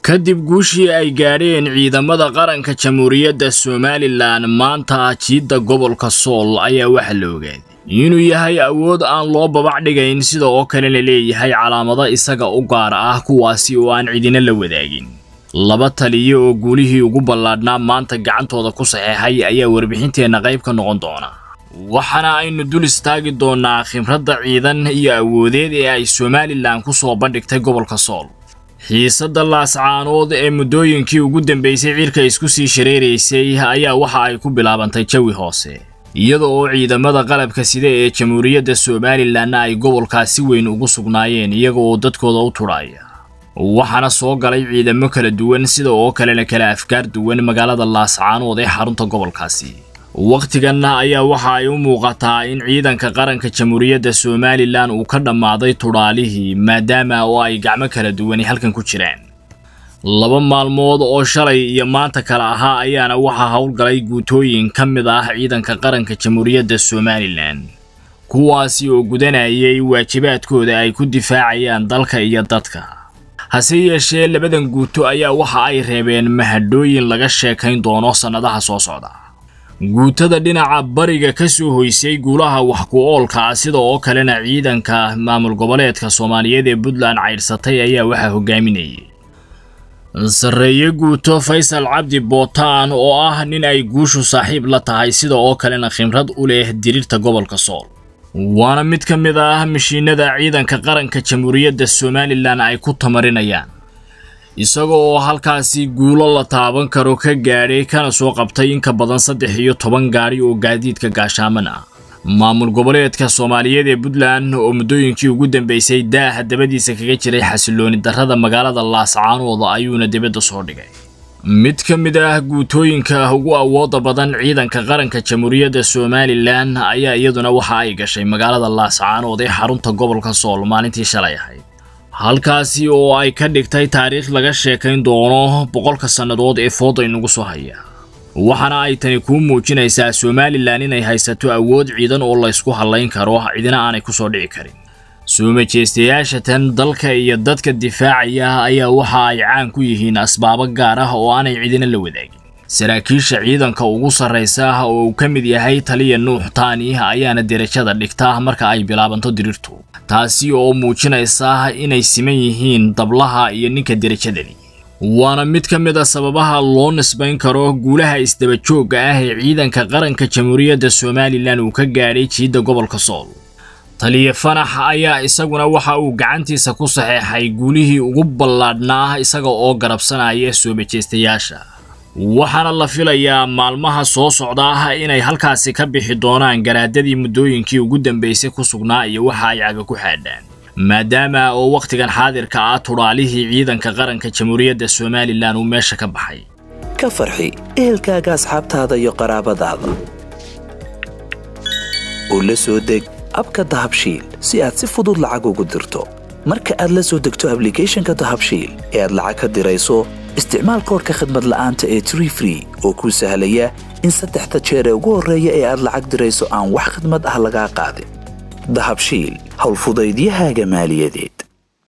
kadib guushii ay gaadheen ciidamada qaranka jamhuuriyadda somalilan maanta jiidda gobolka sool ayaa waxaa la ogaaday inuu yahay awood aan loo babac dhigayn sida oo kalena leeyahay calaamado isaga u gaar ah kuwaasi oo aan cidina la wadaagin laba taliyo oo guulihii ugu ballaadhnaa maanta gacantooda ku saxeexay ayaa warbixinteenna qayb ka noqon doona waxaana aynu dul istaagi doonnaa khibradda ciidan iyo awoodeed ee ay somalilan ku soo bandhigtay gobolka sool xiisadda laascaanood ee muddooyinkii ugu dambaysay cirka isku sii shareeraysay ayaa waxa ay ku bilaabantay jawi hoose iyada oo ciidamada qalabka sida ee jamhuuriyadda somalilanna ay gobolkaas si weyn ugu sugnaayeen iyaga oo dadkooda u tudhaaya waxaana soo galay ciidamo kala duwan sida oo kalena kala afkaar duwan magaalada laascaanood ee xarunta gobolkaasi wakhtiganna ayaa waxa ay u muuqataa in ciidanka qaranka jamhuuriyadda somalilan uu ka dhammaaday tudhaalihii maadaama oo ay gacmo kala duwani halkan ku jiraan laba maalmood oo shalay iyo maanta kale ahaa ayaana waxaa howlgalay guutooyin ka mid ah ciidanka qaranka jamhuuriyadda somalilan kuwaasi oo gudanayay waajibaadkooda ay ku difaacayaan dalka iyo dadka hase yeeshee labadan guuto ayaa waxa ay reebeen mahadhooyin laga sheekayn doono sannadaha soo socda guutada dhinaca bariga ka soo hoysay guulaha wax ku oolka ah sida oo kalena ciidanka maamul goboleedka soomaaliyeed ee puntland caydhsatay ayaa waxaa hogaaminayay sarreeye guuto faysal cabdi bootaan oo ah nin ay guushu saaxiib la tahay sida oo kalena khimrad u leh dirirta gobolka sool waana mid ka mid ah mashiinada ciidanka qaranka jamhuuriyadda somalilan ay ku tamarinayaan isaga oo halkaasi guulo la taaban karo ka gaadhay kana soo qabtay in ka badan saddex iyo toban gaadhi oo gaadiidka gaashaaman ah maamul goboleedka soomaaliyeed ee puntland oo muddooyinkii ugu dambaysay daaha dabadiisa kaga jiray xasilooni darrada magaalada laascaanooda ayuuna dibadda soo dhigay mid ka mid ah guutooyinka ugu awooda badan ciidanka qaranka jamhuuriyadda somalilan ayaa iyaduna waxa ay gashay magaalada laascaanood ee xarunta gobolka sool maalintii shalay ahayd halkaasi oo ay ka dhigtay taariikh laga sheekayn doono boqolka sannadood ee fooda inugu soo haya waxaana ay tani kuu muujinaysaa somalilan inay haysato awood ciidan oo laysku hallayn karo cidina aanay ku soo dhici karin soo majeystayaasha tan dalka iyo dadka difaacaya ayaa waxa ay caan ku yihiin asbaabo gaar ah oo aanay cidina la wadaagin saraakiisha ciidanka ugu sarraysa oo uu ka mid yahay taliya nuux taani ayaana derajada dhigta marka ay bilaabanto dirirtu taasi oo muujinaysa inay siman yihiin dablaha iyo ninka derajadani waana mid ka mid a sababaha loo nisbayn karo guulaha isdabajoogga ah ee ciidanka qaranka jamhuuriyadda somalilan uu ka gaadhay jiidda gobolka sool taliya fanax ayaa isaguna waxa uu gacantiisa ku saxeexay guulihii ugu ballaadhnaa isaga oo garabsanaya soo majeystayaasha waxaana la filayaa maalmaha soo socda inay halkaasi ka bixi doonaan garaadadii muddooyinkii ugu dambaysay ku sugnaa iyo waxa ay caga ku xaadhaan maadaama oo wakhtigan xaadirka ah tudhaalihii ciidanka qaranka jamhuuriyadda somalilan uu meesha ka baxay ka farxi ehelkaaga asxaabtaada iyo qaraabadaada oo la soo deg abka dahabshiil si aad si fudud lacag ugu dirto marka aad la soo degto ablicathonka dahabshiil ee aad lacag ka dirayso isticmaal koorka khadmad la'aanta ee tree free oo kuu sahlaya in saddexda jeer ee ugu horreeya ee aad lacag dirayso aan wax khadmad ah lagaa qaadin dahabshiil howlfudaydiyahaaga maaliyadeed